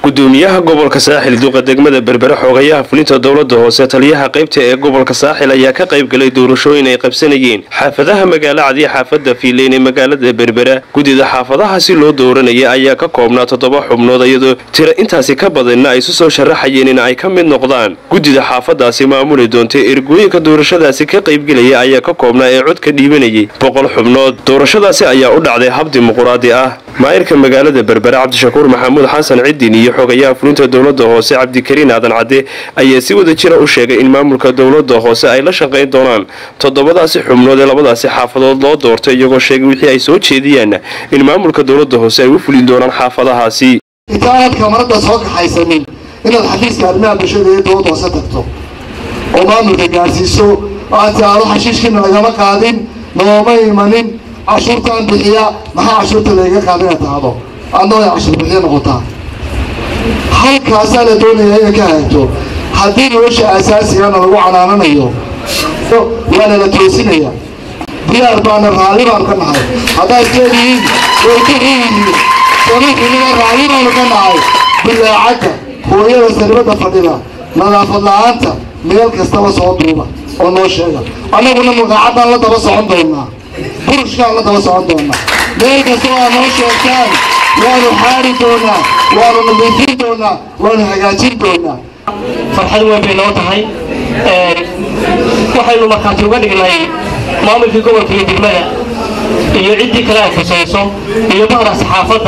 gudoomiyaha gobolka saaxil duqa degmada berbere xoogayaha fulinta dowlada hoose taliyaha qaybta ee gobolka saaxil ayaa ka qayb galay doorashooyin ay qabsanayeen xaafadaha magaalo cadiya xaafada fiileyn ee magaalada berbera guddida xaafadahaasi loo dooranaya ayaa ka koobnaa toddoba xubnood iyadoo tira intaasi ka badanna ay isu soo sharaxayeen in ay ka mid noqdaan guddida xaafadaasi maamuli doonta ergooyinka doorashadaasi ka qaybgelaya ayaa ka koobnaa ee cod ka dhiibanayay boqol xubnood doorashadaasi ayaa u dhacday hab dimuquraadi ah maayirka magaalada berbere cabdishakuur maxamuud xasan ciddin iyo xogayaha fulinta dowlada hoose cabdikariin aadan cadde ayaa si wada jira u sheegay in maamulka dowlada hoose ay la shaqayn doonaan toddobadaasi xubnood ee labadaasi xaafadood loo doortay iyagoo sheegay wixii ay soo jeediyaan in maamulka dowlada hoose ay u fulin doonaan xaafadahaasi intaanad kamarada soo kaxaysanin inaad xafiiska arrimaha bulshada iyo dowlada hoose tagto oo maamulka gaarsiiso oo aad tiaado xashiishkiina lagama qaadin nooma imanin cashuurtaan bixiya maxaa cashuurta layga qaadina tahdo adna way cashuur bixiya noqotaa halkaasaa la doonaya inay ka hagaagto haddii nolosha aasaasigaana lagu canaananayo waana la toosinaya diyaar baana raalli baan ka nahay haddaad leedihiin way ka xuyihiin samaxiniga raalli baanu ka nahay bilaacadda hooyada saribada fadhida nadaafad la-aanta meel kastaba soo duuba oo noo sheega annaguna magacaddaan la daba socon doonaa burushkaan la daba socon doonaa meel kasta waa noo sheegtaan waanu xaari doonaa waanu nadiifin doonaa waanu hagaajin doonaa farxad weyn bay noo tahay waxaynu markhaati uga dhignay maamulkii gobolka iyo degmada iyo ciddii kale ay khusayso iyo bahda saxaafadda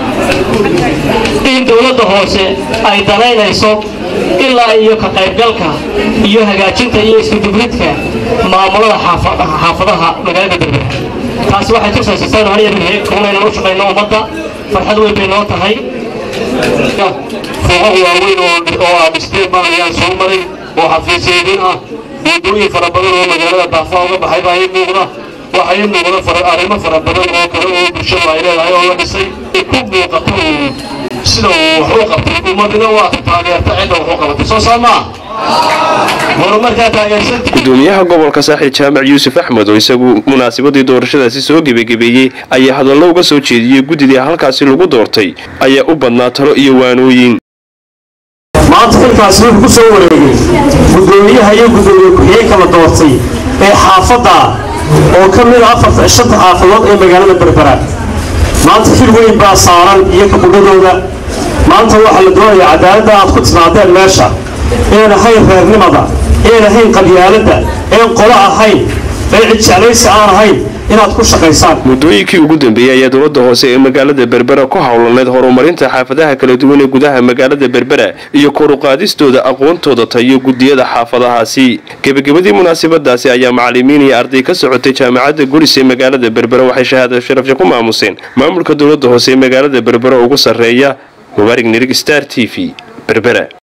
in dowladda hoose ay danaynayso ilaa iyo ka qaybgalka iyo hagaajinta iyo iskudubridka maamulada xaafadaha magaalada berbera taasi waxay tusaysa saynu haniyakunaynan u shaqayno ummadda farxad weyn bay noo tahay fuuqo waaweyn oo ah dhisteen baan ayaan soo maray oo xafiisyeedin ah buundooyin fara badan oo magaalada daafaa uga baxay baa ii muuqda waxaa ii muuqda arrimo fara badan oo kale oo bulshadu ay leedahay oo la dhisay ku muuqato sida uu wax u qabtay ummadina waa taageerta cidda wax u qabatay soo saamaa horumarkaa taageersanti gudoomiyaha gobolka saaxil jaamac yuusuf axmed oo isagu munaasabadii doorashadaasi soo gebagebeeyey ayaa hadallo uga soo jeediyey guddidii halkaasi lagu doortay ayaa u badnaa talo iyo waanooyin maanta xilkaasi wuxuu ku soo wareegay gudoomiyaha iyo gudoomiye ku-xigeenka la doortay ee xaafadda oo ka mid a afarta shanta xaafadood ee magaalada berbera maanta xil weyn baa saaran iyo kabudhadooda maanta waxaa la doonayaa cadaaladda aad ku timaadeen meesha een ahayn reernimada een ahayn qabyaaladda een qolo ahayn een cidjeclaysi aan ahayn inaad ku shaqaysaan muddooyinkii ugu dambeeyey ayaa dowlada hoose ee magaalada berbera ku howlaneyd horumarinta xaafadaha kala duwan ee gudaha magaalada berbera iyo koruqaadistooda aqoontooda tayo gudiyada xaafadahaasi gebagabadii munaasabadaasi ayaa macalimiin iyo arday ka socotay jaamacadda gulis ee magaalada berbera waxay shahaada sharafya ku maamuseen maamulka dowlada hoose ee magaalada berbera ugu sarreeya mubaarig nirig star t v berbera